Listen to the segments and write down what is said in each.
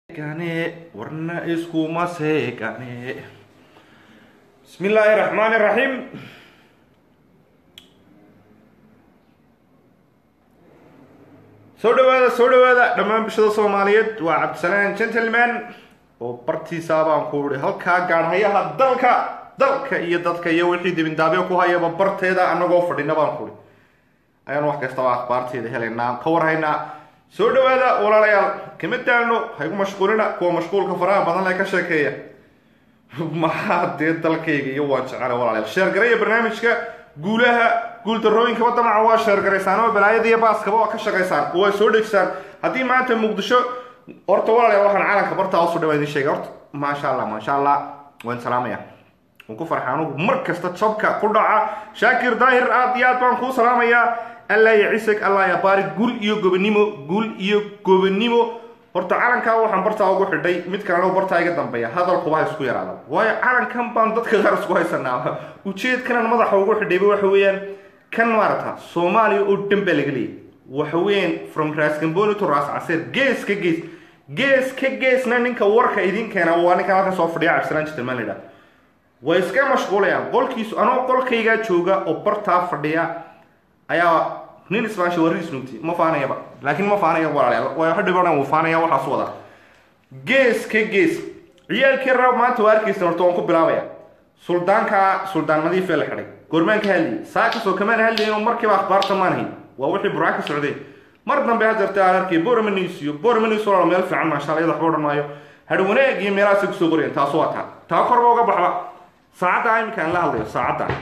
gane warna iskuma seegane bismi illaahi raxmaani raxiim soo dhawaada soo dhawaada dhammaan bulshada soomaaliyeed waa cabdisalaan gentleman oo bartiisa baan ku ihi halkaa gaadhayaha dalka dalka iyo dadka iyo wixii dibindaabyo ku hayaba barteeda anagoo fadhina baan ku ihi ayaan wax kastaba akhbaarteeda helaynaa ka warhaynaa soo dhawaada walaalayaal kama daalno haygu mashquulina kuwa mashquulka faraha badan le ka sheekeeya maxaa dee dalkayga iyo waan jecela walaalayaal sheergaraya barnaamijka guulaha guuldarooyinkaba damaca waa sheergaraysaan oo balaayada iyo baaskaba waa ka shaqaysaan waa soo dhegsaan haddii maanta muqdisho horta walaalayaal waxaan caalanka bartaa usoo dhawaa idin sheegay horta maasha allah maasha allah waan salaamaya waan ku farxa anugu mar kasta jabka ku dhaca shaakir daahir aad iyo aad baan kuu salaamayaa allah ya cisag allah ya baari gul iyo gobonimo gul iyo gobonimo horta calankaa waxaan bartaa ugu xidhay mid kalena bartaa iga dambeeya hadalkuba ha isku yaraada waayo calankan baan dadka qaar isku haysanaa ujeedkanan madaxa ugu xidhayba waxa weeyaan kan maarata soomaaliya oo dhan baa laga leeyay waxa weeyaan from raasgamboni to raas caseer gees ka gees gees ka geesna ninka warka idin keena waa ninkan halkan soo fadhiya cabdisalaan jitilmaan la yidhaha way iska mashquulayaan qolkiisu anoo qolkaygaa jooga oo bartaa fadhiya ayaa nin ismaashi warri isnuugti ma faanayaba laakiin ma faanaya walaalayaal waa hadhibana wuu faanaya waxaas wada gees ka gees ciyaalkii rab maanta waa arkaysan horta waan ku bilaabaya suldaanka suldaan nadiifee la xidhay goormaan ka hadlayay saakasoo kamaan hadlayin oo markiiba akhbaarta maan hayn waa wixii burca ka socdeen mar dambe hadeerta aan arkay bormanis iyo bormanis walaal meel fiican maasha allah iyada waxba odhan maayo hadh wanaag iyo meelahaasay kusoo qorayeen taasu waa taa taa korba uga baxba saacadda iminka aan la hadlayo saacadda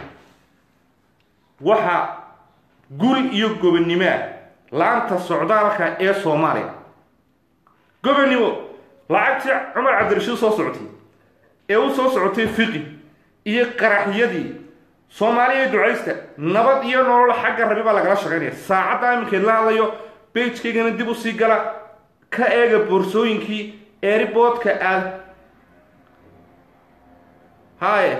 waxa gul iyo gobonnimoa laanta socdaalka ee soomaaliya gobonnimo lacagtii cumar cabdirashiid soo socotay ee u soo socotay fiqi iyo qaraxyadii soomaaliya ducaysta nabad iyo nolol xagga rabi baa lagala shaqaynaya saacadda iminkeed la hadlayo bejkaygana dib usii gala ka eega boorsooyinkii eeriboodka aad haye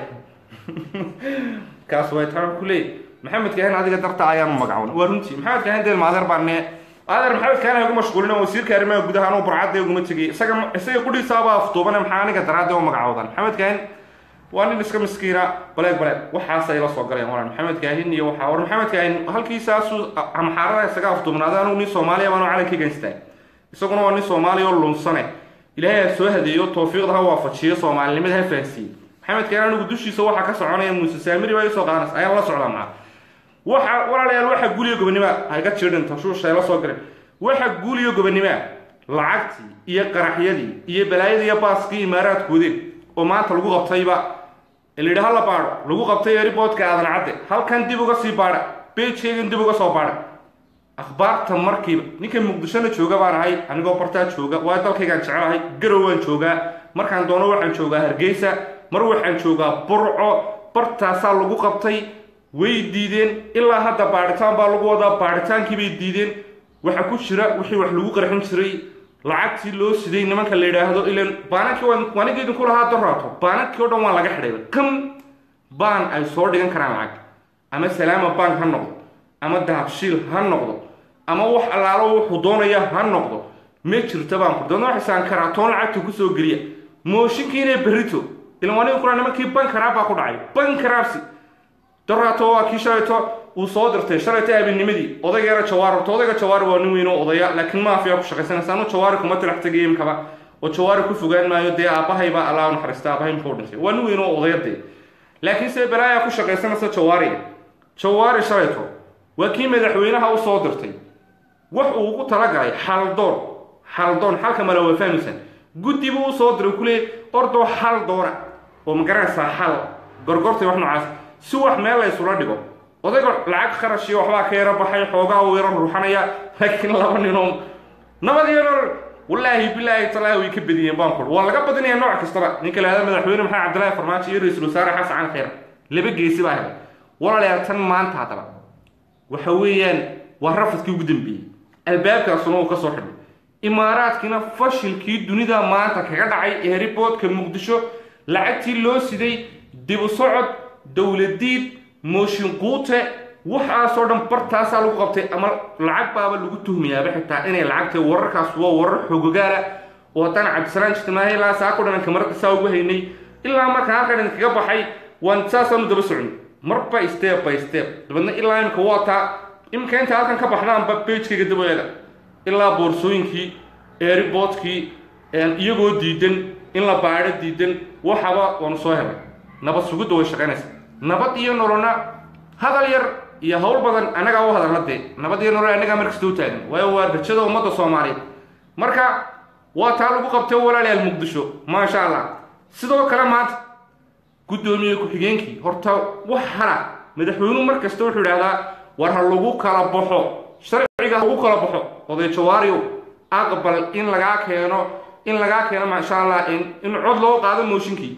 kaas way taan ku leey maxamed kahan adiga darta ayaanu magacoon waa runtii maxamed kahan deel maadeer baa nee adeer maxamed kahan ugu mashquulina wasiirka arrimaha gudaha anuu barcadda uguma tegay isaga isaga qudhiisaaba aftuubane maxaa aniga daraadde u magacoodan maxamed kahan waa nin iska miskiina baleeg baleeg waxaasay la soo galeen walaan maxamed kaahin iyo waxaa war maxamed kaahin halkiisaasuu amxaarada isaga aftuubnaada anugu nin soomaaliya baanu calanka gaystaa isaguna waa nin soomaaliya oo lunsane ilaahay ha soo hadeeyo tawfiiqda ha waafajiyo soomaalinimada ha fahansiiye maxamed kaahin anigu dushiisa waxaa ka soconaya muuse saamiri baa isoo qaadanas ayaan la socdaa maca waxa walaalayaal waxa guuliyo gobonnimoa hayga jirdhin tashuushay la soo galeen waxa guuliyo gobonnimoa lacagtii iyo qaraxyadii iyo balaayadii iyo baaskii imaaraadkoodeen oo maanta lagu qabtayba layidhi hala baadho lagu qabtay eriboodka aadan cadde halkan dib uga sii baadha bejkaygan dib uga soo baadha akhbaarta markiiba ninka muqdishona jooga baan ahay anigoo bartaa jooga waa dalkaygaan jecelahay garow waan joogaa markaan doono waxaan joogaa hargeysa mar waxaan joogaa burco bartaasaa lagu qabtay way diideen ilaa hadda baadhitaan baa lagu wadaa baadhitaankii bay diideen waxa ku jira wixii wax lagu qarxin jiray lacagtii loo siday nimanka la yidhaahdo ilan baanankii waaniga idinku lahaa doraato baanankii o dhan waa laga xidhayba kan baan ay soo dhigan karaan lacag ama salaama bank ha noqdo ama dahabshiil ha noqdo ama wax allaalo wuxuu doonaya ha noqdo ma jirta baan ku doona waxaysaan karaatoon lacagta kusoo geliya mooshinkiina berrito ilan waaniga kula nimankii bankaraab baa ku dhacay bankaraabsi doraato waa kii shalayto uu soo dirtay shalayto habeennimadii odaygeena jawaar horta odayga jawaari waa nin weyn oo odaya laakiin maafiya ku shaqaysanaysa anu jawaari kuma tilax tegay imkaba oo jawaari ku fogaan maayo dee aabahayba allah naxariista aabahay muxuu dhintay waa nin weyn oo odaya dee laakiin se balaaya ku shaqaysanaysa jawaari jawaari shalayto waa kii madaxweynaha u soo dirtay wax uu ugu talagalay xaldoon xaldoon xalka male waa fahmaysan guddi buu usoo diray kuleey ordoo xal doona oo magaranaysaa xal gorgortay wax noocaas si wax meel la ysula dhigo odayga lacag kharash iyo waxbaa ka yaro baxay xoogaa uu yaro ruuxanaya laakiin laba ninoo nabad iyo nolol wallaahi bilaahi talaahi way ka badiyeen baan kur waa laga badinaya nooc kastaba ninka lahada madaxweyne maxamed cabdillaahi farmaajo iyo ra-iisul wasaare xasan cali khayr laba geesi baa helay walaalayaal tan maanta haddaba waxa weeyaan waa rafadkii ugu dambeeyey albaabkaasuna uu ka soo xidhay imaaraadkiina fashilkii dunida maanta kaga dhacay eeriboodka muqdisho lacagtii loo siday dibu socod dowladiid mooshin quute waxaasoo dhan bartaasaa lagu qabtay ama lacag baaba lagu tuhmayaaba xitaa inay lacagta wararkaas waa warar xogogaala oo haddaan cabdisalaan jitmaahe ilaa saako dhan kamarada saa ugu haynay ilaa markaan halkan idinkaga baxay waan saasaanu daba socnay marba step by step dabeedna ilaa imika waa taa imika inta halkan ka baxdaanba bagekayga dabaeeda ilaa boorsooyinkii airboodkii iyagoo diidan in la baadho diidan waxaba waanu soo helay nabad sugidda way shaqaynaysaa nabad iyo nolona hadal yar iyo hawl badan annagaa u hadalna dee nabad iyo nolol annagaa markasta u taagan waayo waa rajada ummadda soomaaliyeed marka waa taa lagu qabtay walaalayaal muqdisho maasha allah sidoo kale maanta guddoomiye ku-xigeenkii horta wax hala madaxweynuhu mar kasta wuxuu idhahdaa war ha lagu kala baxo sharciga lagu kala baxo oday jawaariyow aqbal in lagaa keeno in lagaa keeno maasha allah in cod loo qaado mooshinkii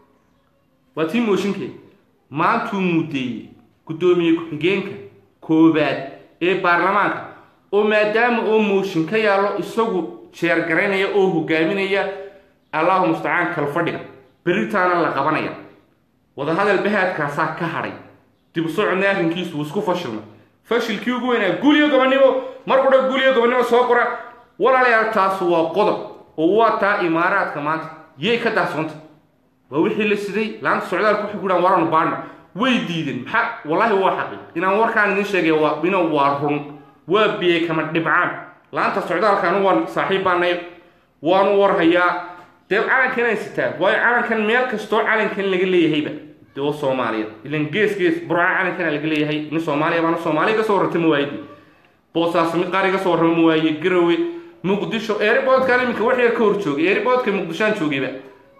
waa tii mooshinkee maantuu muddeeyey guddoomiye ku-xigeenka koobaad ee baarlamaanka oo maadaama oo mooshin ka yaallo isagu jeergaraynaya oo hogaaminaya allahu mustacaan kalfadhiga beritaana la qabanaya wadahadal bahaadkaasaa ka hadhay dib u socodna arrinkiisu wuu isku fashilmay fashilkii ugu weynaa guuliyo gobonnimo mar qudha guuliyo gobonnimo soo qora walaalayaal taas waa qodob oo waa taa imaaraadka maanta yay ka dahsoonta waa wixii la siday laanta socdaalku waxay ku dhahan waranu baadhna way diideen maxaa wallaahi waa xaqiiq inaan warkaan idin sheegay waa ina waa run waa biyey kama dhibcaan laanta socdaalkaanu waan saaxiib baanay waanu warhayaa dee calankan ay sitaan waayo calankan meel kastoo calankan laga leeyahayba dee oo soomaaliyeed ilan gees gees burca calankana laga leeyahay nin soomaaliya baana soomaaliya ka soo warrata ma waaydi boosaas mid qaari ka soo warrama ma waaye garowe muqdisho eeriboodkan iminka wax yar ka hor joogay eeriboodka muqdishoaan joogayba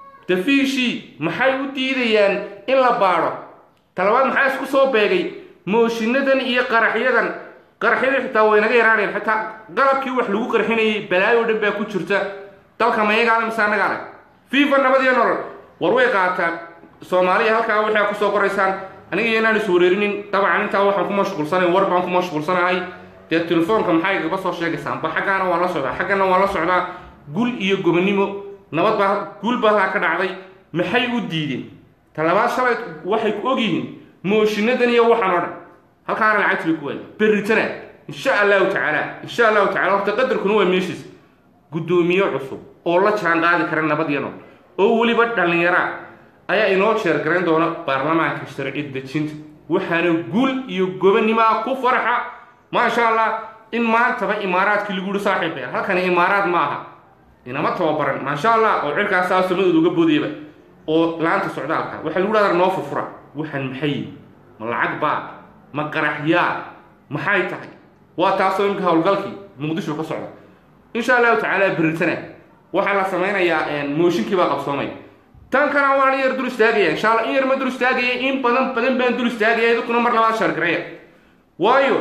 dafiishii maxay u diidayaan in la baadho talabaad maxaa isku soo beegay mooshiinadan iyo qaraxyadan qaraxyadii xitaa way naga yaraaneen xitaa qalabkii wax lagu qarxinayay balaayo dhan baa ku jirta dalka mayagaale mise annagaale fifa nabad iyo nolol war way qaataan soomaaliya halkaa waxaa kusoo qoraysaan aniga iyo inaan is wareerinin dabcan intaa waxaan ku mashquulsanay war baan ku mashquulsanahay dee telefoonka maxay igaba soo sheegaysaan ba xaggaana waan la socdaa xaggana waan la socdaa gul iyo gobonnimo nabad baa guul baa halkaa ka dhacday maxay u diideen talabaad shalay waxay ku ogyihiin mooshiinadan iyo waxaan oo dhan halkaana lacagti bay ku waayay berritana insha allahu tacaala insha allahu tacala horta qadarkuna waa meeshiis guddoomiye cusub oo la jaan qaadi kara nabad iyo nool oo weliba dhallinyaraa ayaa inoo jeergarayn doona baarlamaanka sharci dejinta waxaana guul iyo gobonnimaa ku farxa maasha allah in maantaba imaaraadkii lagu yihi saaxiib beer halkani imaaraad ma aha inama tababaran maasha allah oo cirkaasaa samadood uga boodayba oo laanta socdaalka waxaa lagu dhahdaa noo furfura waxaan maxay ma lacag baa ma qaraxyaa maxay tahay waa taasoo imika howlgalkii muqdisho ka socda insha allahu tacaala berritana waxaa la samaynayaa mooshinkii baa qabsoomay tan kana waan in yar dul istaagaya insha allah in yar ma dul istaagaya in badan badan baan dul istaagaya idinkuna mar labaad shaargareeya waayo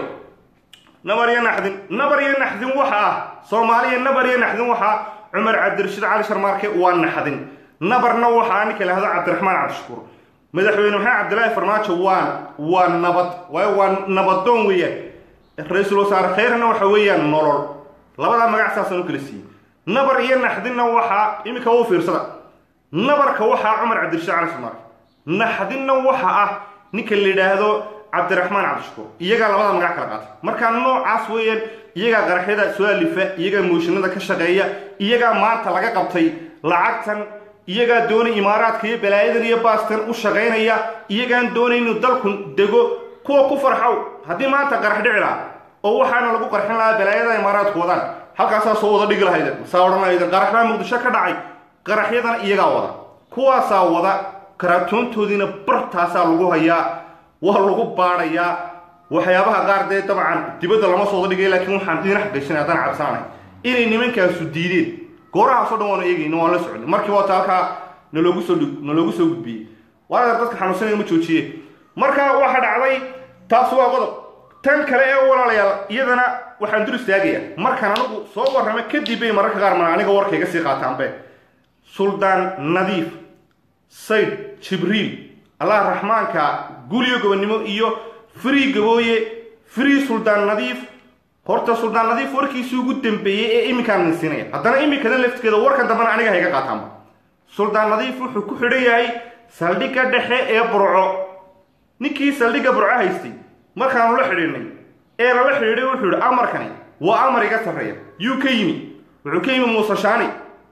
nabar iyo naxdin nabar iyo naxdin waxa ah soomaaliya nabar iyo naxdin waxa cumar cabdirashiid cali sharmaarke waa naxdin nabarna waxaa ninka lahdo cabdiraxmaan cabdishakuur madaxweyne maxamed cabdilaahi farmaajo waa waa nabad waayo waa nabadoon weeyaan ra-iisul wasaare khayrna waxa weeyaan nolol labadaa magac saasaan u kala siiyey nabar iyo naxdinna waxaa iminka u fiirsada nabarka waxaa cumar cabdirashiid cali sharmaarke naxdinna waxa ah ninka la yidhaahdo cabdiraxmaan cabdishakuur iyagaa labada magac kala qaata markaa noocaas weeyaan iyagaa qaraxyada soo alifa iyagaa mooshinada ka shaqeeya iyagaa maanta laga qabtay lacagtan iyagaa doonay imaaraadka iyo balaayadan iyo baastan u shaqaynaya iyagaan doonay inuu dalku dego kuwa ku farxow haddii maanta qarax dhici laha oo waxaana lagu qarxin lahaa balaayada imaaraadku wadaan halkaasaa soo wada dhigi lahayden masaa odhan lahayden qarax baa muqdisho ka dhacay qaraxyadana iyagaa wada kuwaasaa wada karaatoontoodiina bartaasaa lagu hayaa waa lagu baadhayaa waxyaabaha qaar dee dabcan dibadda lama soo wada dhigay laakiin waxaan idin xaqiijinay haddaan cabsaanay inay nimankaasu diideen goorahaasoo dhan waanu eegayna waan la soconay markii waata halkaa naloogu soo naloogu soo gudbiyey waana dadka xanuunsanaya ma joojiye marka waxa dhacday taas waa qodob tan kale ee walaalayaal iyadana waxaan dul istaagayaa markaan anigu soo warrama kadib bay mararka qaar mana aniga warkayga sii qaataanbe suldaan nadiif sayd jibriil allah raxmaanka guliyo gobonnimo iyo free gabooye free suldaan nadiif horta suldaan nadiif warkiisii ugu dambeeyey ee iminkaan ninsiinaya haddana imikadan laftigeeda warkan dambena aniga hayga qaataanba suldaan nadiif wuxuu ku xidhan yahay saldhigga dhexe ee burco ninkii saldhigga burco haystay markaanu la xidhiidhnay ee lala xidhiidhay wuxuu yidhi amarkani waa amar iga sarreeya yuu ka yimi wuxuu ka yimi muuse shaani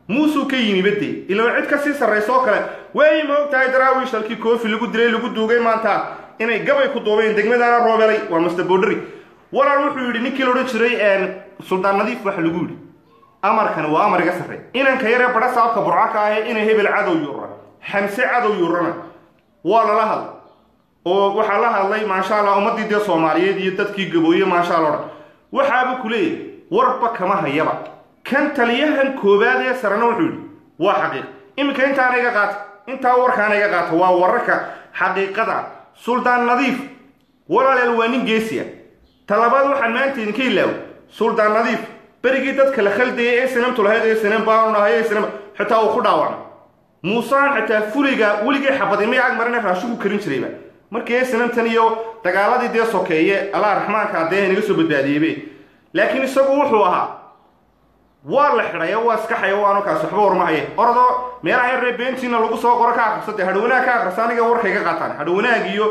muusuu ka yimi badde ilaa cid ka sii sarraysa oo kale waay ma og tahay daraawiish halkii koofi lagu dilay lagu duugay maanta inay gabay ku duubeen degmadaana roobelay waa master borderi walaal wuxuu yidhi ninkii la odhan jiray suldaan nadiif waxa lagu yidhi amarkani waa amar iga sarre inanka yaree badha saabka burca ka ahe inay hebel cadow yuura xamse cadow yuurana waa lala hadlay oo waxaa la hadlay maasha allah ummaddii dee soomaaliyeed iyo dadkii gabooye maasha allah odhan waxaaba ku leeyahy warba kama hayaba kan taliyahan koowaad ee sarena wuxuu yidhi waa xaqiiq iminka intaana iga qaata intaa warkaana iga qaata waa wararka xaqiiqada suldaan nadiif walaaleel waa nin geesiya talabaad waxaan maanta idinka ilaawo suldaan nadiif berigii dadka la khaldayay ee sanamtu lahayd ee sanam baanu nahay ee sanam xitaa uu ku dhaawacmay muusaan xitaa fuliga weligii xabadi may ag marina raashigu karin jirayba markii ee sanamtan iyo dagaaladii dee sokeeye allah raxmaanka dee naga soo badbaadiyeybe laakiin isagu wuxuu ahaa waa la xidhaya waa iska xayawaano kaas waxba warmahaye orodoo meelaha yaree beentiina lagu soo qoro ka akhrisade hadhowanaag ka akhrista aniga warkayga qaataan hadhowanaag iyo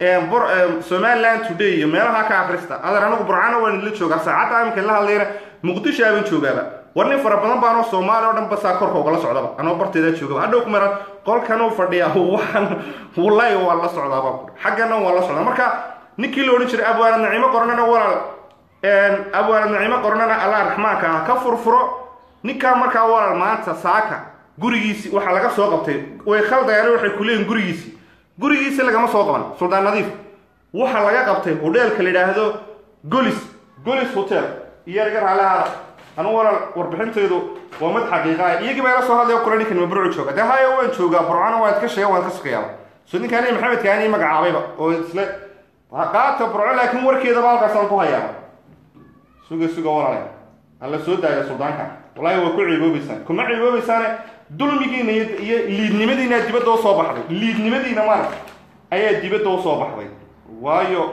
somaliland today iyo meelaha ka akhrista adeer anigu burcana waan idinla joogaa saacadda iminka la hadlayna muqdisho aaban joogaaba war nin fara badan baanoo soomaali oo dhan basaa korka ugala socdaba anoo barteeda joogaba hadhow kumara qolkanuu fadhiya waxaan wallahi waa la socdaaba xaggana waa la socdaa marka ninkii la odhan jiray abwaanad nacimo qornana walaal abwaanad nacimo qornana allah raxmaanka ah ka furfuro ninkaa markaa walaal maanta saaka gurigiisi waxaa laga soo qabtay way khaldayaan waxay ku leeyihin gurigiisi gurigiisi lagama soo qaban suldaan nadiif waxaa laga qabtay hodheelka la yidhaahdo golis golis hotel iyo iga raalahaada anu walaal warbixintaydu waa mid xaqiiqa ah iyagii baa ila soo hadlaya kule ninkan ma burcu jooga dee haya waan joogaa burcana waan iska sheega waan ka shaqeeyaaba so ninkaani maxamed kaani magacaabayba oo isle qaata burco laakiin warkeedaba halkaasaan ku hayaaba suga suga walaale alla soo daaya suldaanka wallahi waa ku ciiboobaysaan kuma ciiboobaysaane dulmigiina iyo liidnimadiina dibadda u soo baxday liidnimadiina maaragta ayaa dibadda u soo baxday waayo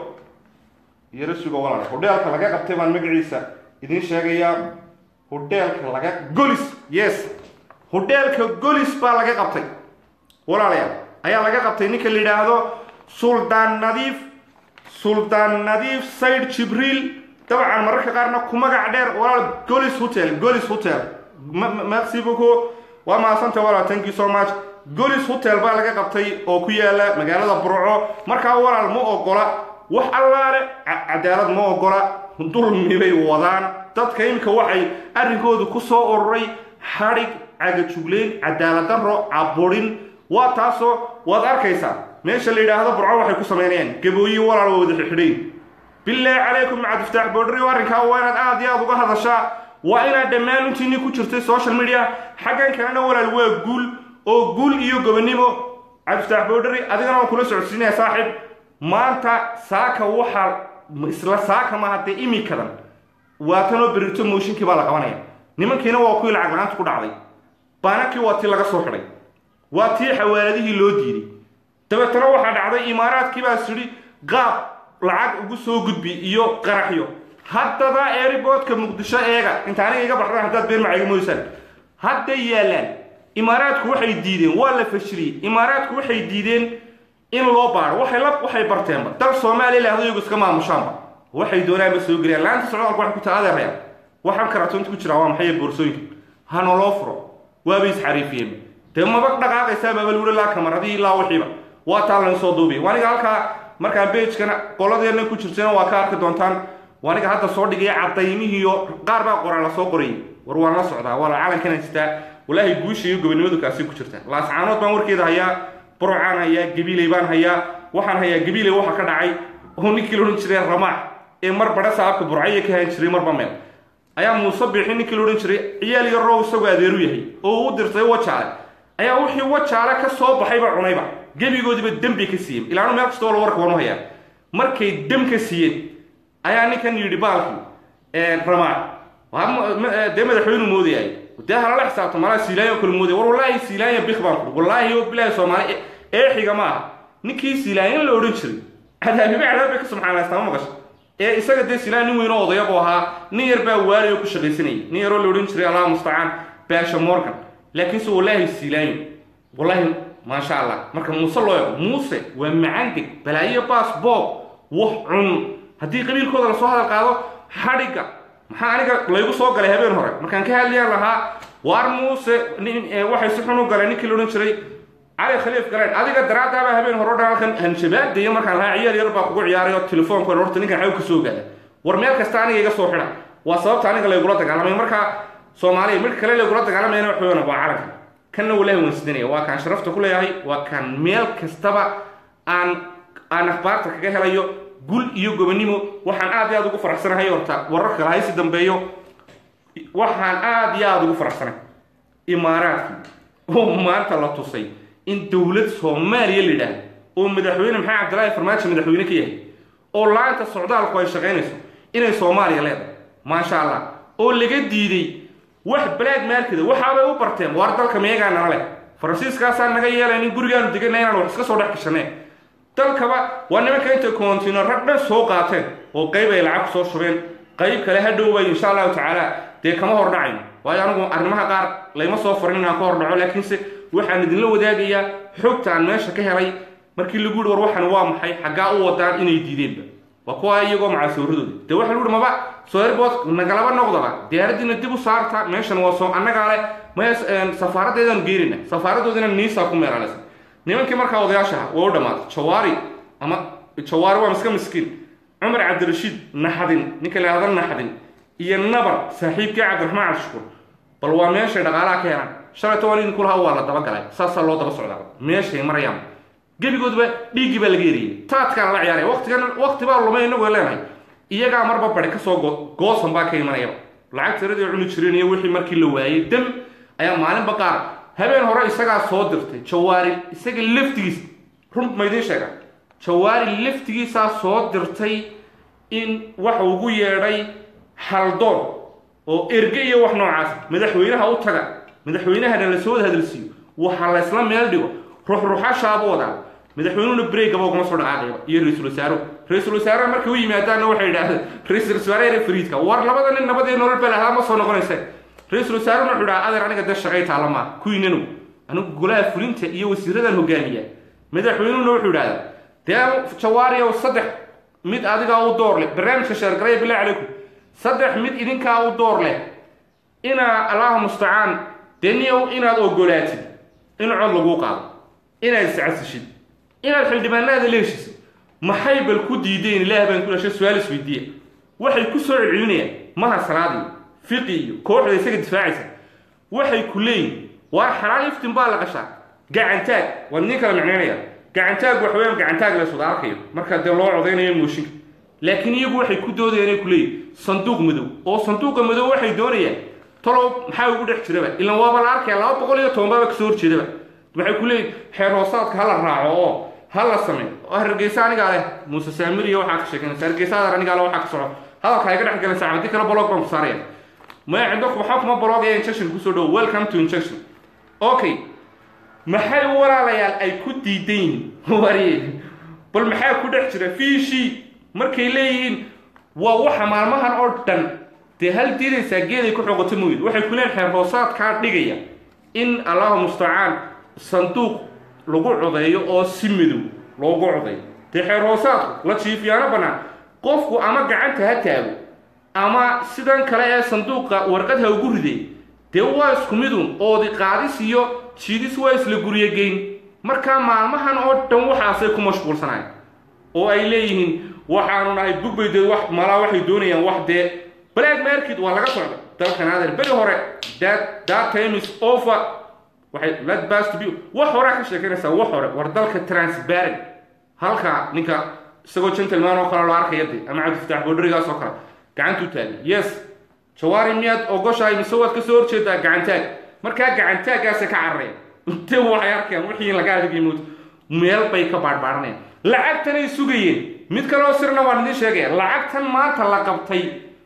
yaro suga walaale hodheelka laga qabtay baan magaciisa idiin sheegayaa hodheelka laga golis yes hodheelka golis baa laga qabtay walaalayaal ayaa laga qabtay ninka la yidhaahdo suldaan nadiif suldaan nadiif sayd jibriil dabcan mararka qaarna ku magac dheer walaal golis hotel golis hotel merci beaucoup waa mahadsanta walaal thank you so much golis hotel baa laga qabtay oo ku yaala magaalada burco markaa walaal ma ogola wax allaale cadaalad ma ogola dulmi bay wadaan dadka iminka waxay arrinkoodu ku soo ururay xadhig cagajugleyn cadaalad darro caburin waa taasoo waad arkaysaa meesha la yidhaahdo burco waxay ku samaynayaan gabooyi walaal waa wada xidhiidhayn bilaahi calaykum macadiftaax boodhari arrinkaa waa inaad aad iyo aad uga hadashaa waa inaad dhammaan intiinii ku jirtay social media xaggan kalena walaal waa guul oo guul iyo gobonimo cabdiftaax boodhari adigana waan kula socodsiinaya saaxiib maanta saaka waxaa isla saaka maaha dee imikadan waatanoo berito mooshinkii baa la qabanaya nimankiina waa kuwii lacag la-aanta ku dhacday baanakii waa tii laga soo xidhay waa tii xawaaladihii loo diiday dabeetana waxaa dhacday imaaraadkii baa sidhi qaab lacag ugu soo gudbi iyo qaraxyo haddaba eeriboodka muqdisho eega inta aniga iga baxdaan haddaad been macayga moysaan hadday yaallaan imaaraadku waxay diideen waa la fashiliyey imaaraadku waxay diideen in loo baaro waxay la waxay barteenba dal soomaaliya lahdo iyagu iska maamushaanba waxay doonaanba soo geliyaan laanta socdaalku waxay ku taha adeerayaan waxaan karatoonta ku jiraa waa maxay boorsooyinka hana loo furo waabay isxariifiyeen dee maba dhaqaaqaysaa baaba luula laa kamaradii ilaa wixiiba waa taa layn soo duubiya waniga halkaa markaan beejkana qoladeena ku jirtana waa ka arki doontaan waniga hadda soo dhigaya cadaymihiiyo qaar baa qoraa la soo qorayay war waan la socdaa waa la calankana sitaa walaahi guusha iyo gobonimadu kaasi ku jirta laascaanood baan warkeeda hayaa burcaan hayaa gabiiley baan hayaa waxaan hayaa gabiiley waxa ka dhacay oo ninkii la odhan jiray ramaax ee mar badha saabka burcaya ka hayn jiray marba meel ayaa muuse biixi ninkii la odhan jiray ciyaal iyo row isagoo adeeru yahay oo u dirtay wajaale ayaa wixii wajaale ka soo baxayba cunayba gebigoodiiba dembi ka siiyeen ilaanu meel kastoo la warka wanu hayaa markay dem ka siiyeen ayaa ninkan yidhi baalkii ramaax dee madaxweynu moodayay dee halala xisaabto malaa siilaanya kale moodaya war wallaahi siilaanya bik baan kuri wallaahi oo bilaahi soomaali eexiga ma aha ninkii siilaanyan la odhan jiray cadaabime cadaab bay ka subxaanaystaa ma maqasho ee isaga dee siilaan nin weyn oo odaya buu ahaa nin yar baa waali oo ku shaqaysanayay nin yaroo la odhan jiray allah mustacaan baasha morgan laakiinse wallaahi siilaanyo wallaahi maasha allah marka muuse loo eego muuse waa macangeg balaayo baas boob wax cun haddii qabiilkooda lasoo hadal qaado xadhigga maxaa aniga laygu soo galay habeen hore markaan ka hadlayaan lahaa waar muuse waxay si xun u galeen ninkii la odhan jiray cali khaliif galeen adiga daraadaabaa habeen hore o dhan halkan hanjabaadayo markaan lahaa ciyaal yar baa kugu ciyaaray oo telefoonka horta ninkan xaw ka soo gaada war meel kasta aniga iga soo xidha waa sababta aniga laygula dagaalamay markaa soomaaliya mid kale laygula dagaalamayna wax weeyaan waa calanka kanna walaahi waan sidanaya waa kaan sharafta ku leeyahay waa kaan meel kastaba aan aan akhbaarta kaga helayo gul iyo gobonimo waxaan aad iyo aad ugu faraxsanahay horta wararka lahaysi dambeeyo waxaan aad iyo aada ugu faraxsanay imaaraadkii oo maanta la tusay in dowlad soomaaliya la yidhaahdo oo madaxweyne maxamed cabdilaahi farmaajo madaxweyne ka yahay oo laanta socdaalku ay shaqaynayso inay soomaaliya leedahay maasha allah oo laga diiday wax black markeda waxaabay u barteen waar dalka meegaa nala leh faransiiskaasaa naga yeelayn in gurigaanu degana inaan wax iska soo dhex gashaneen dalkaba waa nimanka intay koontiino rag dhan soo qaateen oo qayb ay lacag soo shubeen qayb kale ha dhowbay insha allahu tacaala dee kama hordhacayno waayo anigu arrimaha qaar layma soo farin inaan ka hordhaco laakiinse waxaan idinla wadaagayaa xogta aan meesha ka helay markii lagu yihi war waxan waa maxay xaggaa u wadaan inay diideenba waa kuwa iyagoo macaasooradooda dee waxa lagu yihi maba soerbot nagalaba noqdaba diyaaradiina dib u saarta meeshan waa soo annagaa leh maya safaaraddeedaan geerina safaaradoodina niisaa ku meelaaleysa nimankii markaa odayaasha aha waa u dhammaatay jawaari ama jawaari waa miska miskiin cumar cabdirashiid naxadin ninka la yahda naxadin iyo nabar saaxiibkii cabdiraxmaan cabdishukuur bal waa meeshay dhaqaalaha ka helaan shalayto waan idinku lahaa waa la dabagalay saasaa loo daba socdaa meeshay marayaan gebigoodba dhiiggii baa laga eriyey taadkaa la ciyaaraya waqtigan waqti baa lumay inagoo leenahay iyagaa marba bari kasoo goosan baa ka imanayaba lacag tiradii cuni jireen iyo wixii markii la waayey dam ayaa maalinba qaar habeen hore isagaa soo dirtay jawaari isaga laftigiisa run maydin sheega jawaari laftigiisaa soo dirtay in waxa ugu yeedhay haldoon oo erge iyo wax noocaas madaxweynaha u taga madaxweynahana la soo wada hadalsiiyo waxa la isla meel dhigo ruxruxashaabu wadaa madaxweynuhuna breegaba ugama soo dhaqaaqayba iyo ra-iisul wasaaruhu ra-iisul wasaaraha markay u yimaadaanna waxay yidhaahdeen ra-iisul wasaare fariidka war labada nin nabadii nolol baa lahaa ma soo noqonayseen ra-iisul wasaarehuna wuxuu dhaha adeer aniga dee shaqay taala maa kuwiinanu anigu golaha fulinta iyo wasiiradan hogaamiya madaxweynuhuna wuxuu idhahdaa dee jawaariyow saddex mid adigaa u door leh barnaamijka sheergaraya bilahi calaykum saddex mid idinkaa u door leh inaa allahu mustacaan dee niyow inaad ogolaatid in cod laguu qaado inaad iscasishid inaad xildhibaanaada leeshisid maxay bal ku diideen ilaah baan ku dhashay su-aal isweydiiya waxay ku soo celcelinayaan maha salaadiyo fiqi iyo kooxda isaga difaacaysa waxay ku leeyihin waar xalaal iftin baa la qashaa gacantaag waad nin kala micnaynaya gacantaag wax weeyaan gacantaag la iswada arkayo marka dee loo codaynayo mooshinka laakiin iyagu waxay ku doodayaan inay ku leeyihin sanduuq madow oo sanduuqa madow waxay doonayaan talow maxaa ugu dhex jiraba ilan waaba la arkaya laba boqol iyo toban baaba kasoo horjeedaba waxay ku leeyihin xeer hoosaadka hala raaco oo ha la sameeyo oo hargeysa anigaa leh muuse saamir iyo waxaa ka sheekanaysa hargeysa adar anigaa leh waxaa ka soco hadalka iga dhex galaysa haddii kale blog baan ku saaraya maya cindo waxaa kuma blog ee injection kusoo dhow welcome to injection okay maxay walaalayaal ay ku diidan yihiin wariye bal maxaa ku dhex jira fiishii markay leeyihiin waa waxa maalmahan oo dhan dee hal diidaysaa geeday ku xoqoto mooyid waxay ku leeyihin xeer hoosaadkaa dhigaya in allahu mustacaan sanduuq lagu codeeyo oo si madow loogu codeeyo dee xeer hoosaadku la jiifiyaano bannaan qofku ama gacanta ha taago ama sidan kale ee sanduuqa warqad ha ugu riday dee waa isku midun oodi qaadis iyo jiidis waa isla guryogeyn markaa maalmahan oo dhan waxaasay ku mashquulsanayan oo ay leeyihiin waxaanu nahay bugbaydeed wax malaa waxay doonayaan wax dee black market waa laga socda dalkan adeer beri hore that that time is over waxay let bas to be wax horaa ka sheekanaysaa wax hore war dalka transparent halka ninka isagoo gentleman oo kale loo arkaya de ama cabdifataax boodharigaas oo kale gacantuu taagay yes jawaari miyaad ogoshahay mise waad kasoo horjeedaa gacantaag markaa gacantaaggaasa ka carareen inte waxay arkayaan wixii laga adigay mood meel bay ka baadhbaadhanayaan lacagtanay sugayeen mid kaleoo sirna waan idiin sheegaya lacagtan maanta la qabtay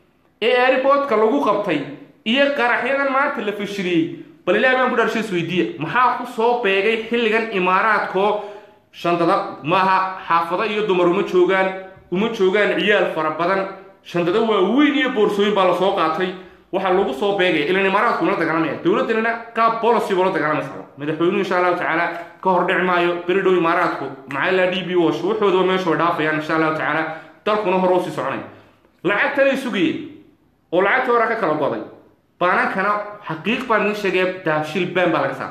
ee airboodka lagu qabtay iyo qaraxyadan maanta la fashiliyey bal ilaah baan ku dharshay isweydiiya maxaa ku soo beegay xilligan imaaraadkoo shandada maaha xaafado iyo dumar uma joogaan uma joogaan ciyaal fara badan shandada waaweyn iyo boorsooyin baa lasoo qaatay waxaa lagu soo beegaya ilan imaaraadku la dagaalamaya dowladdanina qaab policy buu la dagaalamaysa madaxweynuhu insha allahu tacaala ka hor dhici maayo beri dhow imaaraadku maxaa d b wash waxoodaba meeshu way dhaafayaan insha allahu tacaala dalkuna hore usii soconaya lacagtanay sugayeen oo lacagtii hore ka kala goday baanankana xaqiiq baan idiin sheegaya daabshil been baa laga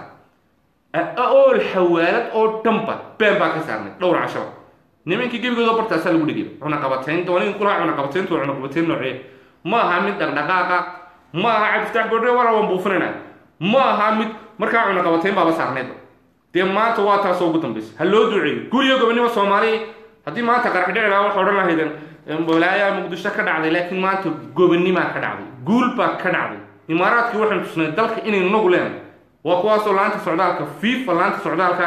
saaray ool xawaalad oo dhanba been baa ka saarnay dhowr cashaba nimankii gebigooda bartaasaa lagu dhigay cunaqabatayn dooniin kulaha cunaqabatayntu waa cunaqabatayn noocee ma aha mid dhaqdhaqaaqa ma aha cabdiftax bodhe wala waan buufinayna ma aha mid markaa cunaqabatayn baaba saarnaydba dee maanta waa taasoo ugu dambaysa ha loo duceeyo guriyo gobonimo soomaaliya haddii maanta qarax dhici lahaa waxa odhan lahaydeen walaayaa muqdisho ka dhacday laakiin maanta gobonimaa ka dhacday guul baa ka dhacday imaaraadkii waxaan tusnay dalka inay nagu leenahay waa kuwaasoo laanta socdaalka fifa laanta socdaalka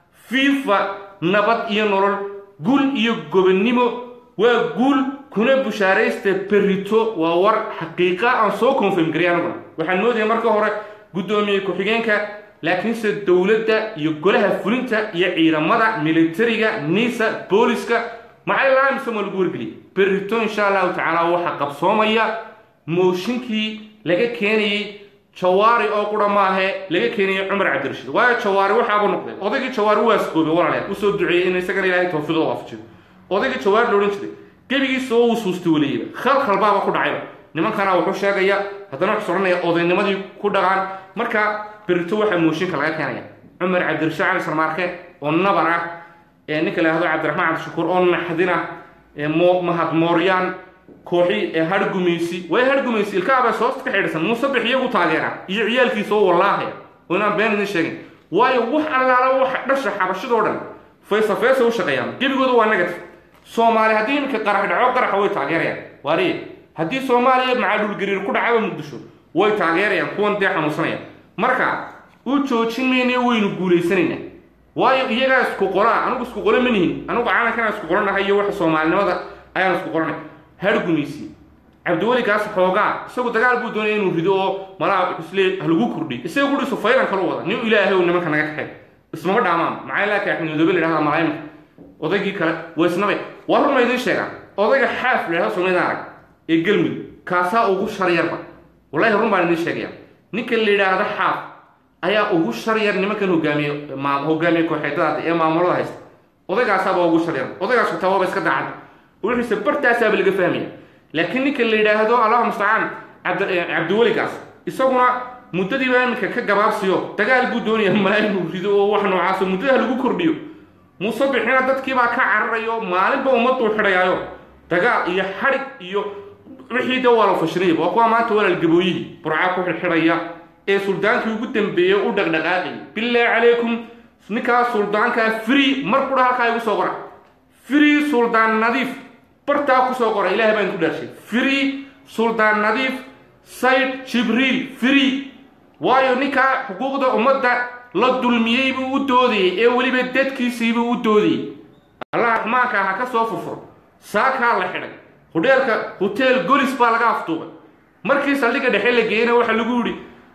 fifa nabad iyo nolol guul iyo gobonnimo waa guul kuna bushaaraysta berito waa war xaqiiqa aan soo confirm gariyay aniguna waxaan moodaya marka hore guddoomiye ku-xigeenka laakiinse dowladda iyo golaha fulinta iyo ciidamada militariga nisa booliska maxay laamisan waa lagu wargeliyay berito insha allahu tacaala waxaa qabsoomaya mooshinkii laga keenayey jawaari oo qura maahe laga keenayay cumar cabdirashiid waayo jawaari waxaaba noqday odaygii jawaari waa asqoobay walaalayaal usoo duceeyey in isagana ilaahay tawfiiqda waafajiyo odaygii jawaari la odhan jiray gebigiisa oo uu suustay waliyeyba khalkhal baaba ku dhacayba nimankana wuxuu sheegaya haddana wuxuu soranaya odaynimadii ku dhaqaan marka berito waxaa mooshinka laga keenaya cumar cabdirashiid cali sarmaarke oo nabar ah ee ninka la yahdo cabdiraxmaan cabdishakuur oo naxdin ah ee mahad mooryaan kooxi ee hargumaysi way hargumaysi ilkaabaa soosta ka xidhisan muusabix iyagu taageera iyo ciyaalkiisa oo wallaahaya oo inaan been idin sheegin waayo wax allaala waxa dhasha xabashadoo dhan faysa faysa u shaqeeyaan gebigooda waa negative soomaali haddii iminka qarax dhaco qaraxa way taageerayaan waariye haddii soomaaliya macaadhulgariir ku dhacaba muqdisho way taageerayaan kuwan dee xanuunsanaya marka u joojin maynayo waynu guulaysanaynaa waayo iyagaa isku qolaa anigu isku qolo ma nihin anigu caalankana isku qolanahay iyo waxa soomaalinimada ayaan isku qolanay hargumaysi cabdiweli kaas xoogaa isagu dagaal buu doonaya inuu rido oo malaa isle halagu kordhiy isaga gudhiisu faylan kala wada nin ilaahay oo nimanka naga kaxay ismama dhaamaan maxaa ilaa kaaxmidoobe la yidhahda malaayimka odaygii kale waa isnabe waa run ma idiin sheegaa odayga xaaf la yidhahdo soomaalida arag ee gelmudug kaasaa ugu sharyarba wallahi run baan idiin sheegaya ninka la yidhaahdo xaaf ayaa ugu sharyar nimankan hogaamiye hogaamiye kooxeedada ee maamulada haysta odaygaasaaba ugu sharyar odaygaas xitaa waaba iska daacad wixiise bartaasaaba laga fahmaya laakiin ninka la yidhaahdo allahu mustacaan cabdiweligaas isaguna muddadiiba iminka ka gabaabsiyo dagaal buu doonaya malaa inuu rido oo wax noocaaso muddada lagu kordhiyo muuse bixina dadkiibaa ka cararayo maalinba ummaduu xidhayaayo dagaal iyo xadhig iyo wixii de waa la fashinayaba waa kuwa maanta walaal gabooyihii burcaa ku xidhxidhaya ee suldaankii ugu dambeeyey u dhaqdhaqaaqayay bilaahi calaykum ninkaa suldaankaa free mar qudha halkaa igu soo qora free suldaan nadiif bartaa kusoo qora ilahay baan ku dhaarshay free suldaan nadiif sayd jibriil free waayo ninkaa xuquuqda ummadda la dulmiyey buu u doodayey ee weliba dadkiisiibuu u doodayey allah raxmaanka ha ka soo furfuro saakaa la xidhay hodheelka hoteel golis baa laga aftuubay markii saldhigga dhexe la geeyena waxaa lagu yidhi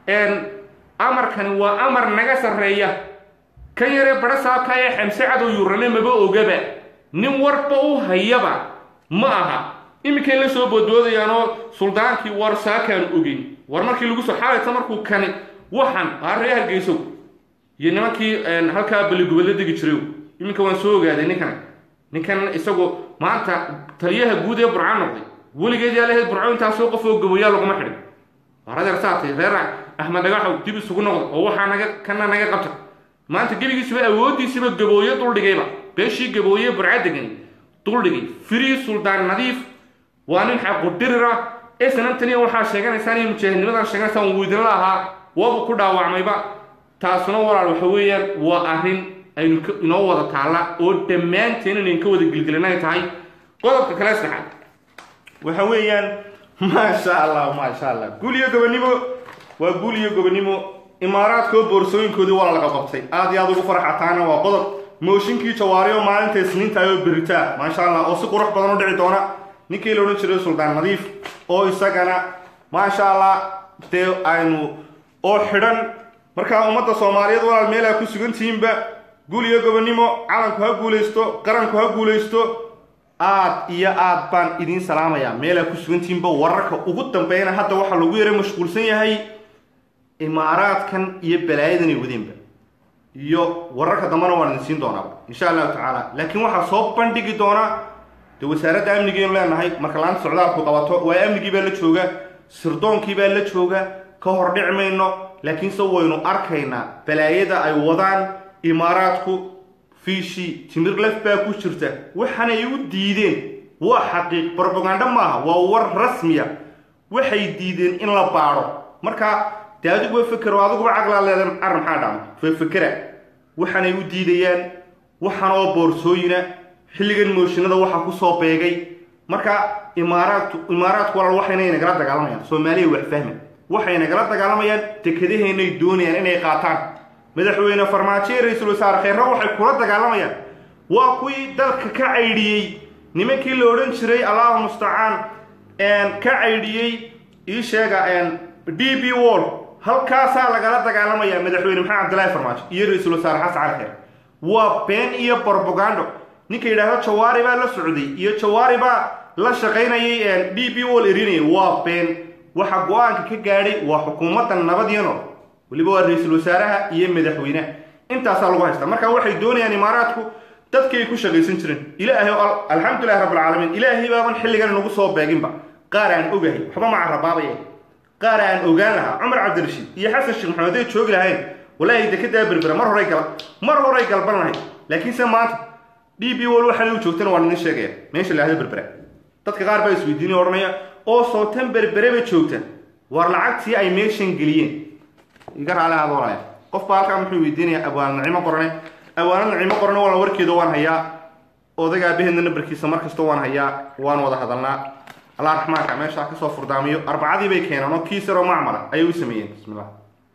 amarkani waa amar naga sarreeya kan yaree badha saabka ee xamse cadow yuurane maba ogaba nin warba u hayaba ma aha iminkay la soo boodboodayaanoo suldaankii war saakaan ogeyn war markii lagu soo xaalayta markuu kani waxan aaree hargeysow iyo nimankii halkaa baligubadla degi jiray iminka waan soo ogaaday ninkan ninkan isagu maanta taliyaha guud ee burcaan noqday weligeed yaa lahayd burco intaasoo qof oo gaboyaa laguma xidhin war adeer saatay reer axmed dhagaxow dib isugu noqda oo waxaa naga kana naga qabta maanta gebigiisiba awooddiisiba gabooye duldhigayba beeshii gabooye burca degani duldhigay free suldaan nadiif waa nin xaqudhirira ee sanantaniya waxaa sheeganaysaan iyo mujaahidnimadan sheeganaysaan wuu idinla ahaa waabuu ku dhaawacmayba taasuna walaal waxa weeyaan waa arrin aynu inoo wada taalla oo dhammaanteen inayn ka wada gilgelinay tahay qodobka kale saxaad waxa weeyaan maasha allah maasha allah guul iyo gobonimo waa guul iyo gobonimo imaaraadkoo boorsooyinkoodii waa laga qabtay aad iyo aad ugu farxataana waa qodob mooshinkii jawaariyo maalinta isniinta oo beritaa maasha allah oo si qurux badan u dhici doona ninkii la odhan jiray suldaan nadiif oo isagana maasha allah dee aynu oo xidhan markaa ummadda soomaaliyeed walaal meel aa ku sugan tihiinba guul iyo gobonimo calanku ha guulaysto qaranku ha guulaysto aad iyo aad baan idiin salaamayaa meel aa ku sugan tihiinba wararka ugu dambeeyana hadda waxaa lagu yara mashquulsan yahay imaaraadkan iyo balaayadan ay wadeenba iyo wararka dambena waan idin siin doonaaba insha allahu tacaala laakiin waxaa soo bandhigi doona dee wasaaradda amnigeenu leenahay marka laanta socdaalku qabato waa amnigii baa la jooga sirdoonkii baa la jooga ka hor dhici mayno laakiinse waynu arkaynaa balaayada ay wadaan imaaraadku fiishi timir laf baa ku jirta waxaanay u diideen waa xaqiiq brobagando maaha waa war rasmiya waxay diideen in la baadho marka dee adiguba fekero adiguba caqlaa leedan arrin maxaa dhacma fefekera waxaanay u diidayaan waxaan oo boorsooyina xilligan mooshinada waxaa kusoo beegay marka imaaraadku imaaraadku walaal waxayna nagala dagaalamayaan soomaaliya wax fahma waxay nagala dagaalamayaan dekedaheenay doonayaan inay qaataan madaxweyne farmaajo iyo ra-iisul wasaare kheyre waxay kula dagaalamayaan waa kuwii dalka ka caydhiyey nimankii la odhan jiray allahu mustacaan ka caydhiyey ii sheega d b wall halkaasaa lagala dagaalamaya madaxweyne maxamed cabdillaahi farmaajo iyo ra-iisul wasaare xasan cali kheyre waa been iyo brobagando ninka yidhaahdo jawaari baa la socday iyo jawaari baa la shaqaynayay d b wall erinayay waa been waxa go-aanka ka gaadhay waa xukuumadda nabadiyano weliba waa ra-iisul wasaaraha iyo madaxweyneha intaasaa lagu haystaa marka waxay doonayaan imaaraadku dadkii ay ku shaqaysan jireen ilaahay alxamdulilahi rabbilcaalamiin ilaahay baaban xilligan nagu soo beeginba qaar aan ogahay waxba ma carabaabaya qaar aan ogaan lahaa cumar cabdirashiid iyo xasan sheekh maxamed hadday joogi lahayn walaahi dekedaa berbera mar horay gal mar horay galban lahayd laakiinse maanta d b wal waxaa u joogtana waa nidin sheegaya meesha la ahdo berbera dadka qaar baa isweydiinaya odhanaya oo sootan berbereba joogta war lacagtii ay meeshan geliyeen iga raali ahaad walaya qof baa halkaa muxuu weydiinaya abwaanad nacimo qorane abwaanad nacimo qorane wala warkeeda waan hayaa odayga aabaheedna nambarkiisa mar kasta waan hayaa waan wada hadalnaa allah raxmaanka meeshaa kasoo furdaamiyo arbacadii bay keeneen oo kiis yaroo macmala ayay u sameeyeen bismillah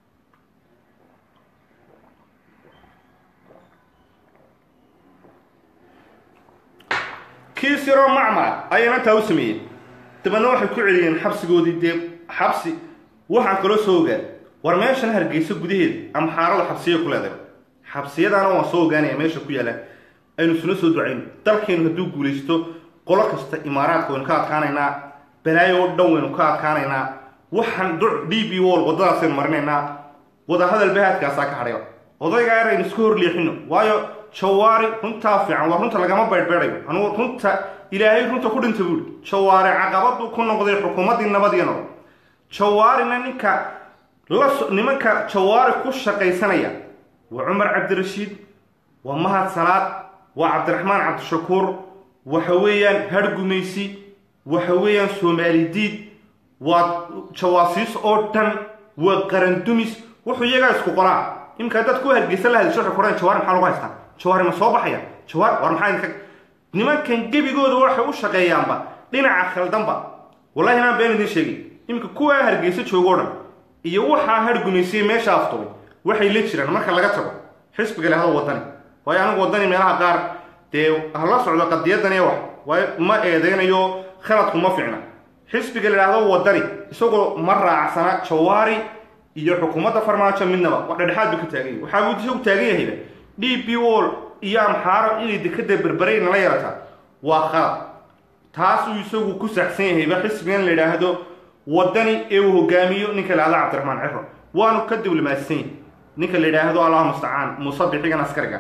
kiis yaroo macmala ayayna taa u sameeyeen dabeedna waxay ku celiyeen xabsigoodii dee xabsi waxaan kaloo soo ogaan war meeshan hargeysa gudaheeda ama xaarada xabsiya ku leedahay xabsiyadaana waan soo ogaanaya meesha ku yaalaan aynu isuna soo ducayno dalkeenu hadduu guulaysto qolo kasta imaaraadka waynu ka adkaanaynaa balaayo oo dhan waynu ka adkaanaynaa waxaan duc d b wall waddadaasaynu marinaynaa wadahadal bahaadkaasaa ka hadhaya odaygaa yar aynu iska hor leexino waayo jawaari runtaa fiican waa runta lagama baydhbeedhayo anugu runta ilaahay runta ku dhinta buuri jawaari caqabaduu ku noqday xukuumaddii nabadiyo nolol jawaarina ninka la nimanka jawaari ku shaqaysanaya waa cumar cabdirashiid waa mahad salaad waa cabdiraxmaan cabdishakuur waxa weeyaan hargumaysi waxa weeyaan soomaali diid waa jawaasiis oo dhan waa qarandumis wuxuu iyagaa isku qoraa iminka dad ku hargeysa la hadisho waxay kuhaan jawaari maxaa lagu haystaa jawaari ma soo baxaya jawaari war maxaa idinka nimankan gebigooda waxay u shaqeeyaanba dhinaca khaldanba wallahi inaan been idiin sheegay iminka kuwaa hargeysa joogoo dhan iyo waxaa hargumaysay meesha aftubay waxay la jiraan marka laga tago xisbiga lahado wadani waayo anigu wadani meelaha qaar dee hala socdo qadiyadan ee wax waayo ma eedeynayo khaladku ma fiicna xisbiga la idhaahdo wadani isagoo ma raacsana jawaari iyo xukuumadda farmaajo midnaba wax dhedhexaad buu ka taagan yahay waxaa buu isagu taagan yahayba d b wall iyo amxaaro inay dekada berberay nala yarataa waa khalad taasuu isagu ku saxsan yahayba xisbigan la idhaahdo wadani ee uu hogaamiyo ninka la idhahdo cabdiraxmaan ciro waanu ka diblomaadsan yahay ninka la yidhaahdo allahu mustacaan muuse bixigan askariga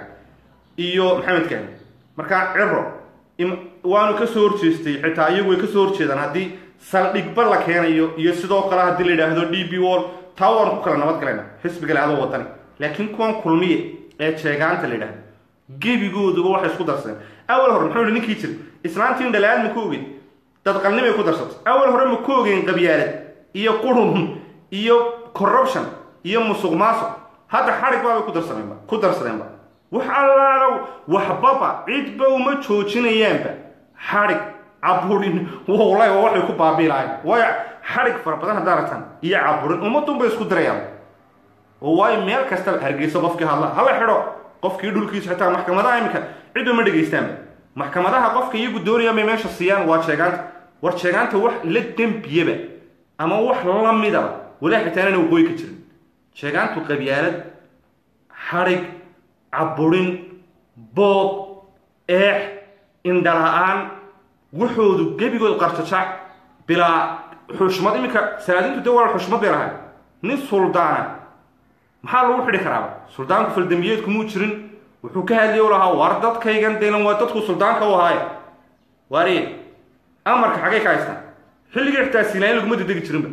iyo maxamed kaani marka ciro waanu ka soo horjeestay xitaa iyagu way ka soo horjeedaan haddii saldhigba la keenayo iyo sidoo kale haddii la yidhaahdo d b wall taa waanu ku kala nabad galayna xisbiga la yidhahdo wadani laakiin kuwan kulmiye ee jeegaanta la yidhahdo gebigooduba waxay isku darsadeen awal hore muxuu yihi ninkii jira islaantiin dhalaad ma ku ogeyn dadqalnimay ku darsatay awal hore ma ku ogeyn qabyaalad iyo qurun iyo corruption iyo musuq maasuq hadda xadhig baabay ku darsadeenba ku darsadeenba wax allaalow waxbaba cidba uma joojinayaanba xadhig caburin wallahi waa waxay ku baabii lahayn waayo xadhig fara badan haddaa aragtaan iyo caburin ummadunbay isku dirayaan oo waayo meel kastaba hargeyso qofkii hadla hala xidho qofkii dhulkiisa xitaa maxkamadaha iminka cidba ma dhegaystaanba maxkamadaha qofka iyagu doonayaan bay meesha siiyaan waa sheegaanta war sheegaanta wax la dembiyaba ama wax la midaba walaa xitaa inana waqooyi ka jirin sheegaantu qabyaalad xadhig caburin boob eex indhala-aan waxoodu gebigood qarjajac bilaa xushmad iminka salaadiintu de waa xushmad bay lahay nin suldaana maxaa lagu xidhi karaaba suldaanku faldambiyeedku muu jirin wuxuu ka hadliya u lahaa war dadkaygan delan waa dadku suldaanka u ahaaye waariye amarka xaggay ka haystaan xilligii xitaa siilaayin laguma dedegi jirinba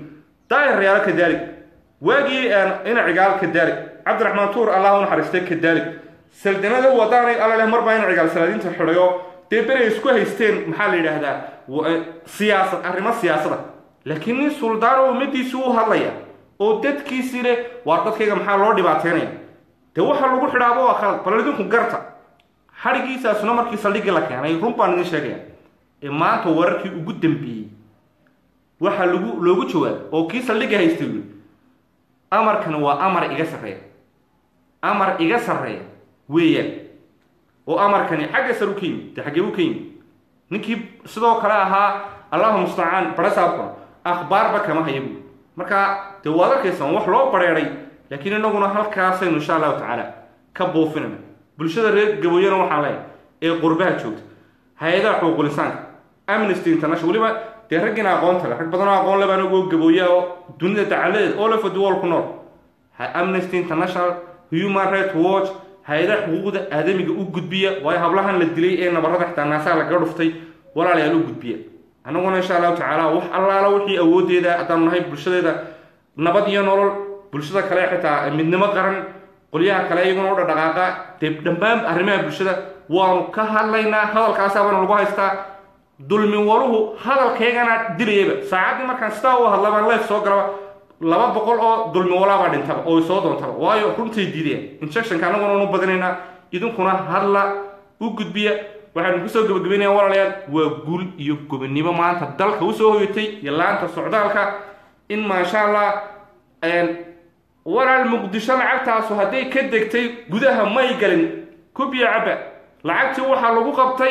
daahir rayaalo kadaalik waagii ina cigaal kadaalik cabdiraxmaan tuur allah u naxariistay kadaalik saldanada wadaanay alla leh marbaa ina cigaal salaadiinta xidhayo dee beray isku haysteen maxaa la yidhaahdaa siyaasad arrimo siyaasada laakiin nin suldaan oo ummadiisi u hadlaya oo dadkiisii leh waar dadkayga maxaa loo dhibaateynaya dee waxa lagu xidhaaba waa khalad bal idinku garta xadhigiisaasuna markii saldhiggii la keenay run baan idin sheegaya ee maanta wararkii ugu dambeeyey waxaa lagu loogu jawaabay oo kii saldhigga haystay ui amarkani waa amar iga sarreeya amar iga sarreeya weeyaan oo amarkani xagga sar u ka yimi dee xaggee u ka yimi ninkii sidoo kale ahaa allahu mustacaan barasaabkuna akhbaarba kama haya buui marka dee waad arkaysan wax loo bareeday laakiin inaguna halkaasaynu insha allahu tacaala ka buufinayna bulshada reer gabooyana waxaan leeyahay ee qurbaha joogta hay-adaha xuquuqul insaanka amnesty international weliba dee raggiina aqoonta leh rag badanoo aqoon leh baan ogoo gabooya oo dunida dacaladeed all over the world ku nool amnesty international human rights watch hay-adaha xuquuqda aadamiga u gudbiya waayo hablahan la dilay ee nabarada xitaa naasaha lagaga dhuftay walaalayaal u gudbiya annaguna insha allahu tacaala wax allaala wixii awoodeeda haddaanu nahay bulshadeeda nabad iyo nolol bulshada kale xitaa midnimo qaran qolyaha kale iyaguna u dhadhaqaaqa dee dhammaan arrimaha bulshada waanu ka hadlaynaa hadalkaasaabana lagu haystaa dulmi waluhu hadalkaygana dilayaba saacaddii markaan sidaa u hadlabaan leef soo galaba laba boqol oo dulmi walaabaa dhintaba oo soo doontaba waayo runtay diideen injectionka annaguna unu badinaynaa idinkuna hadla u gudbiya waxaanu kusoo gabagabaynaya walaalayaal waa guul iyo gobonimo maanta dalka usoo hoyatay iyo laanta socdaalka in maasha allah walaal muqdisho lacagtaasu hadday ka degtay gudaha may galin kubiya cabba lacagtii waxaa lagu qabtay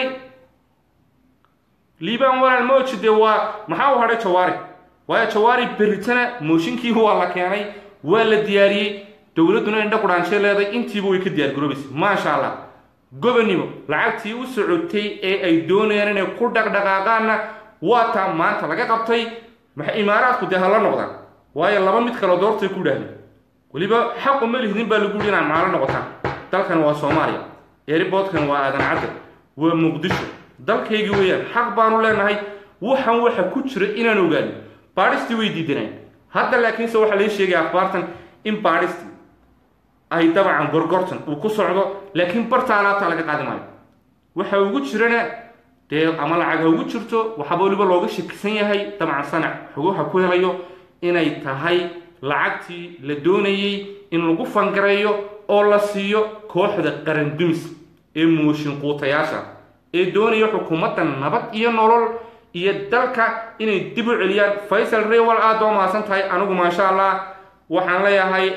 liibaan walaal moji dee waa maxaa u hadhay jawaari waayo jawaari beritana mooshinkii waa la keenay waa la diyaariyey dowladduna indha qudhaanshay leeday intiiba way ka diyaar garoobaysa maasha allah gobonimo lacagtii u socotay ee ay doonayaan inay ku dhaqdhaqaaqaanna waa taa maanta laga qabtay maxay imaaraadku dee hala noqdaan waayo laba mid kale doortay ku dhahdeen weliba xaqu ma lihdin baa lagu yidhi inaad maalo noqotaan dalkan waa soomaaliya eeriboodkan waa aadan cadde waa muqdisho dalkaygii weeyaan xaq baanu leenahay waxaan waxa ku jira inaan ogaano baadhistii way diidaneen hadda laakiinse waxaa lai sheegaya akhbaartan in baadhistii ay dabcan gorgortan uu ku socdo laakiin barta alaabta laga qaadi maayo waxa ugu jirana dee ama lacag ha ugu jirto waxaaba weliba looga shakisan yahay dabcan sanac xoguha ku helayo inay tahay lacagtii la doonayey in lagu fangareeyo oo la siiyo kooxda qarandumis ee mooshin quutayaasha ee doonaya xukuumadda nabad iyo nolol iyo dalka inay dib u celiyaan faysal rewal aada oo mahadsan tahay anigu maasha allah waxaan leeyahay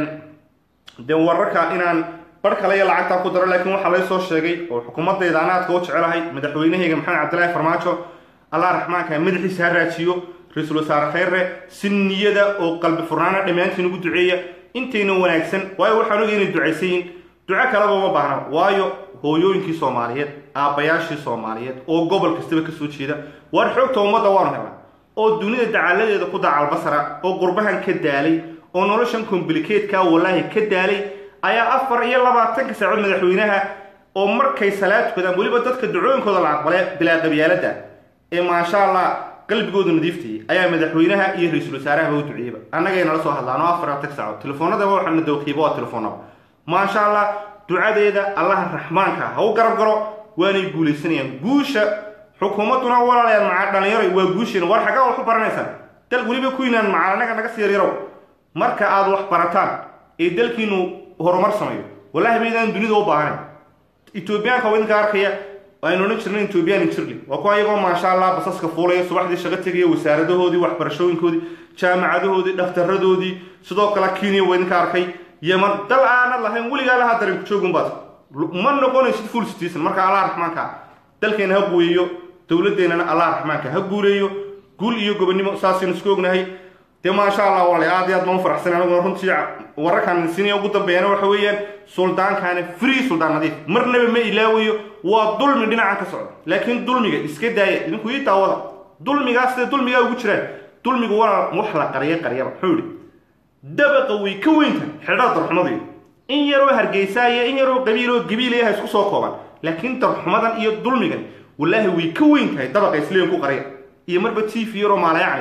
dee wararka inaan bar kale iyo lacagtaa ku daro laakiin waxaa lay soo sheegay oo xukuumadayda anaadka u jecelahay madaxweynahayga maxamed cabdillaahi farmaajo allah raxmaanka madaxiisa ha raajiyo ra-iisul wasaare khayre si niyada oo qalbi furnaana dhammaantiin ugu duceeya intayna wanaagsan waayo waxaan ogay inay ducaysayin duco kaleba uma baahna waayo hooyooyinkii soomaaliyeed aabbayaashii soomaaliyeed oo gobol kastaba kasoo jeeda waar xoogta ummadda waanu helnaa oo dunida dacaaladeeda ku dacalbasara oo qurbahan ka daalay oo noloshan komblikeedka wallaahi ka daalay ayaa afar iyo labaatanka saacood madaxweynaha oo markay salaad tukadaan weliba dadka ducooyinkooda la aqbale bilaa qabyaalada ee maasha allah qalbigoodu nadiiftayay ayaa madaxweynaha iyo ra-iisul wasaarahaba u duceeyeyba annagay nala soo hadlaan oo afar labaatan saacood telefoonadaba waxaana dawqiiba waa telefoonaba maasha allah ducadeeda allaha raxmaanka ha u garab galo waanay guulaysanayaan guusha xukuumadduna walaalayaal maca dhallinyaro waa guusheena war xaggaa wax u baranaysaan dal weliba kuynaan macal annaga naga sii yaryarow marka aad wax barataan ee dalkiinu horumar sameeyo wallahi baydaan dunida u baahanayn etoobiyaanka waa idinka arkaya aynu odhan jirnay etoobiyaan jirli waa kuwa iyagoo maasha allah basaska fuulaya subaxdii shaqo tegaya wasaaradahoodii waxbarashooyinkoodii jaamacadahoodii dhakhtaradoodii sidoo kale kenya waa idinka arkay yeman dal aanad lahayn weligaa lahaa darin ku joogun baad ma noqonaysid full citizen marka allah raxmaanka dalkeena ha guuyeeyo dowladeennana allah raxmaanka ha guuleeyo guul iyo gobonimo saasaynu isku ognahay dee maasha allah wale aad iyo aad baan u faraxsan aniguna runtii wararkan sinaya ugu dambeeyana waxa weeyaan suldaankaana free suldaan nadiif marnaba ma ilaawayo waa dulmi dhinacan ka socda laakiin dulmiga iska daaya idinku ii daawada dulmigaas sida dulmigaa ugu jiraan dulmigu waa wax la qariya qariyaba muxuu yihi dabaqa way ka weyntahay xidhada darxumadii in yaroo hargeysaaya in yaroo qabiiloo gabiilaya ha isku soo koobaan laakiin darxumadan iyo dulmigan wallaahi way ka weyn tahay dabaqa isleeyin ku qariya iyo marba t v yaroo maalayacayo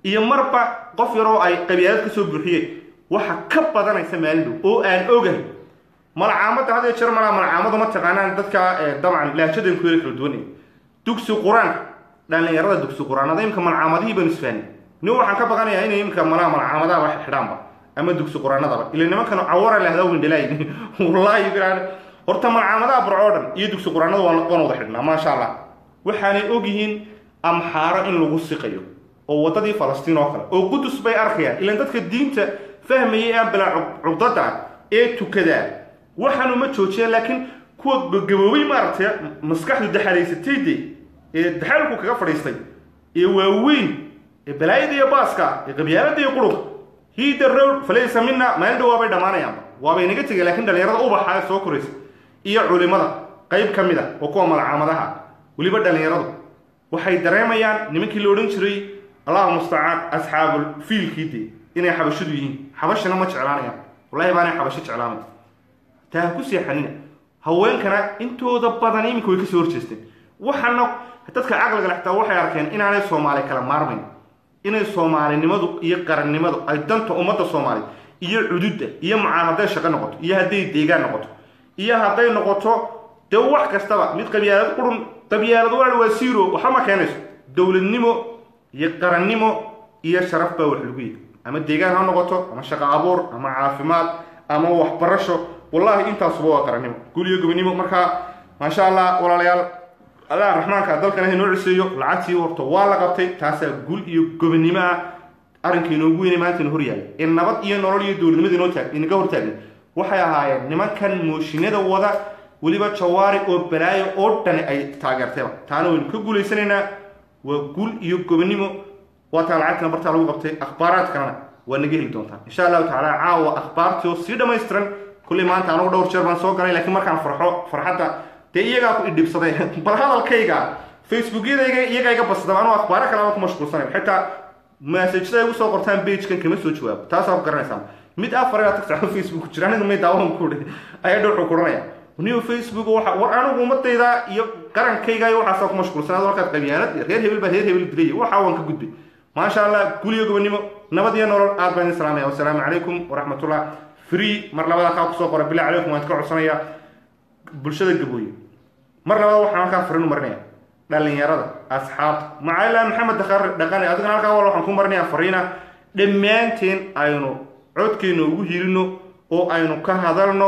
iyo marba qof yaroo ay qabyaalad ka soo buuxiyeen waxa ka badanaysa maalin dhow oo aan ogahay malcaamada had jeer malaa malcaamadu ma taqaanaan dadka dabcan lahjadan ku yara kala duwan dugsi qur-aanka dhallinyarada dugsi qur-aanada imika malcaamadihii baan isfahanay nin waxaan ka baqanayaa inay imika malaa malcaamadaha wax xidhaanba ama dugsi qur-aanadaba ila nimankan cawara lahdaa windhalaayi wallaahi biraan horta malcaamadaha burco dhan iyo dugsi qur-aanada waan wada xidhnaa maasha allah waxaanay ogyihiin amxaaro in lagu siqayo oo waddadii falastiin oo kale oo qudus bay arkayaan ilaan dadka diinta fahmayay ee bilaa cugdada ee tukadaa waxaanu ma joojiyaan laakiin kuwa gaboobay maaragtay maskaxdu daxalaysatay de ee daxalku kaga fadhiistay ee waaweyn ee balaayada iyo baaska ee qabyaalada iyo qurub hiida road falaysa mina maalin dhow waabay dhammaanayaanba waabay naga tegay laakiin dhallinyarada ubaxa ee soo koraysa iyo culimada qayb ka mid a oo kuwa malcaamadaha weliba dhallinyaradu waxay dareemayaan nimankii la odhan jiray allahu mustacaan asxaabul fiilkii de inay xabashidu yihiin xabashina ma jeclaanayaan wallahi baanay xabashi jeclaanay taa ha ku seexanina haweenkana intooda badan iminka way kasoo horjeesteen waxaana dadka caqliga lextaa waxay arkeen inaanay soomaali kala maarmayn inay soomaalinimadu iyo qarannimadu ay danta ummadda soomaaliya iyo cududda iyo macaan hadday shaqo noqoto iyo hadday deegaan noqoto iyo hadday noqoto dee wax kastaba mid qabyaalad qurun qabyaalad waa waa siiro waxba ma keenayso dowladnimo iyo qarannimo iyo sharaf baa wax lagu yihi ama deegaan ha noqoto ama shaqo abuur ama caafimaad ama waxbarasho wallahi intaasuba waa qarannimo gul iyo gobonimo markaa maasha allah walaalayaal allah raxmaanka dalkana inoo ciseeyo lacagtii horta waa la qabtay taasaa gul iyo gobonimo ah arrinka inoogu weynay maanta ina horyaala ee nabad iyo nolol iyo dowladnimada inoo taag inaga hortaagna waxay ahaayeen nimankan mooshinada wada weliba jawaari oo balaayo oo dhani ay taageertayba taana waynu ka guulaysanaynaa waa gul iyo gobonimo waa taa lacagtina bartaa lagu qabtay akhbaaraadkanana waa naga heli doontaa insha allahu tacaala caawa akhbaartii oo sii dhammaystiran kulley maanta anugu dhowr jeer baan soo galay laakiin markaan farxo farxadda dee iyagaa ku idhibsaday bal hadalkayga facebookyadayga iyagaa iga basada anuu akhbaaro kale aan ku mashquulsanay xitaa massajada ay usoo qortaan bagekan kama soo jawaabo taasaa ku garanaysaa mid afar inaad tagtaa facebook jira aniga may daawan ku hi ayaa dhowxu kuranaya niyo facebook waxa war anigu ummadayda iyo qarankayga iyo waxaasaa ku mashquulsan ad halkaad qabyaalad reer hebel baa reer hebel dilay waxa waan ka gudbay maasha allah guliyo gobonimo nabad iyo nolol aad baan idin salaamaya wasalaamu calaykum waraxmatullah free mar labada kaa kusoo qora bilaa calaykum waan ka codsanayaa bulshada gabooye mar labada waxaan halkaa farin u marinaya dhalinyarada asxaabta macalila maxamed dakar dhaqane adigana halkaa wal waxaan ku marinayaa fariina dhammaanteen aynu codkeena ugu hirino oo aynu ka hadalno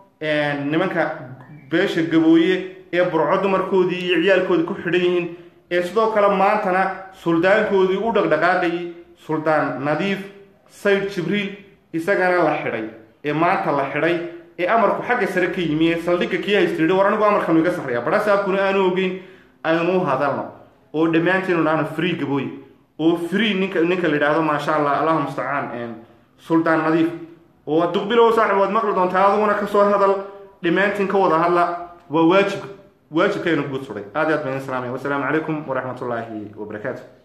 nimanka beesha gabooye ee burco dumarkoodii iyo ciyaalkoodii ku xidhan yihiin ee sidoo kale maantana suldaankoodii u dhaqdhaqaaqayay suldaan nadiif sayd jibriil isagana la xidhay ee maanta la xidhay ee amarku xagga sare ka yimi ee saldhigga kii haystiidhi war anigu amarkanu iga sarreeya badhasaabkuna aanu ogeyn aynu u hadalno oo dhammaanteenu dhahno free gabooye oo free ninka ninka la yidhaahdo maasha allah allahu mustacaan suldaan nadiif oo duqbilow saaxib waad maqli doontaa adiguna kasoo hadal dhammaantiin ka wada hadla waa waajib waajibkaynu guud suday aad iyo aad baan idin salaamaya wasalaamu calaykum waraxmatullaahi wabarakaatu